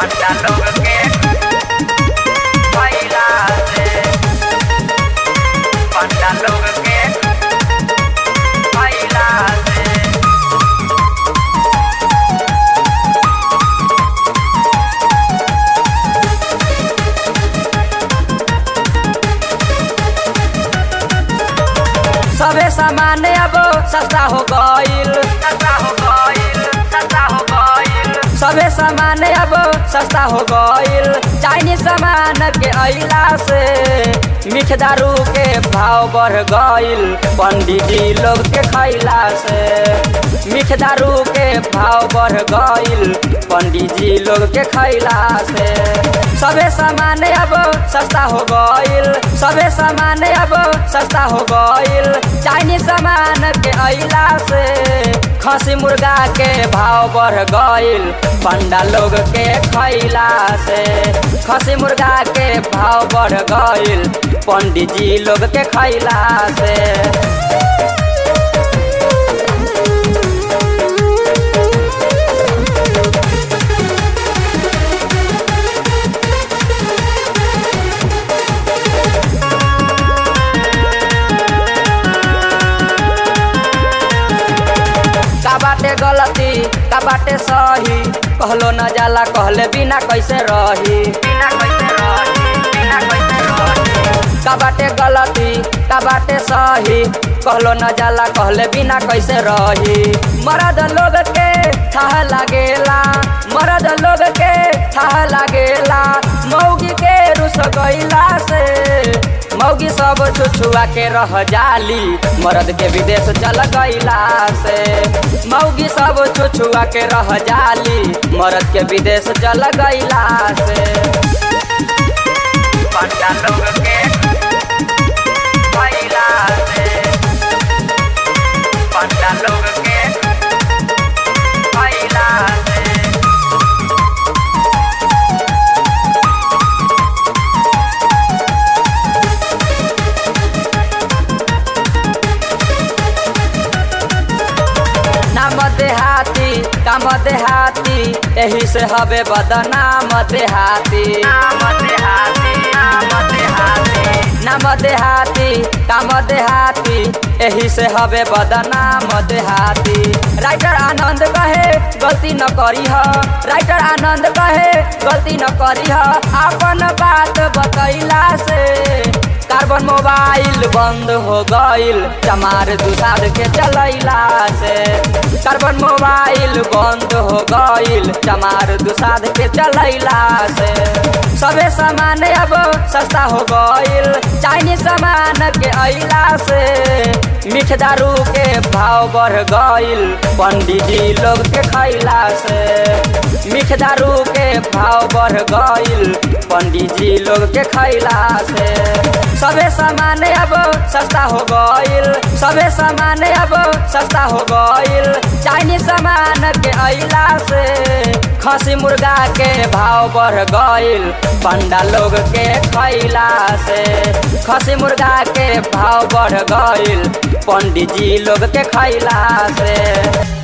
पंडा लोग के खैला से पंडा लोग के खैला से सबे सामान अब सस्ता हो गईल सस्ता हो गईल सस्ता हो गईल सबे सामान अब सस्ता हो गईल चाइनीज सामान के अइला से मीठ दारू के भाव बढ़ गईल पंडित जी लोग के खैला से मीठ दारू के भाव बढ़ गईल पंडित जी लोग के खैला से सबे सामान अब सस्ता हो गईल सबे सामान अब सस्ता हो गईल चाइनीज सामान के अइला से खसी मुर्गा के भाव बढ़ गईल पंडा लोग के खैला से खसी मुर्गा के भाव बढ़ गईल पंडित जी लोग के खैला से का बाटे गलती का बाटे सही कहलो न जाला कहले बिना कैसे रही बिना कैसे रही बिना कैसे रही का बाटे गलती का बाटे सही कहलो न जाला कहले बिना कैसे रही मरद लोग के छाह लागेला मरद लोग के छाह लागेला मौगी के रुस गईला से मौगी सब छुछुआ के रह जाली मरद के विदेश चल गईला से मौगी सब छुछुआ के रह जाली मरद के विदेश चल गईला से पंडा लोग के गईला से पंडा लोग के गईला से नाम देहाती काम देहाती यही से हवे बदनाम देहाती नाम देहाती नाम देहाती नाम देहाती काम देहाती यही से हवे बदनाम देहाती राइटर आनंद कहे गलती न करी ह राइटर आनंद कहे गलती न करी ह अपन बात बतैला से कार्बन मोबाइल बंद हो गईल चमार दुसाद के चलैला से कार्बन मोबाइल बंद हो गईल चमार दुसाद के चलैला से सबे सामान अब सस्ता हो गईल चाइनीज सामान के अइला से मीठ दारू के भाव बढ़ गईल पंडित जी लोग के खैला से मीठ दारू के भाव बढ़ गईल पंडित जी लोग के खैला से सबे सामान अब सस्ता हो गईल सबे सामान अब सस्ता हो गईल चाइनीज सामान के अइला से खसी मुर्गा के भाव बढ़ गईल पंडा लोग के खैला से खसी मुर्गा के भाव बढ़ गईल पंडित जी लोग के खैला से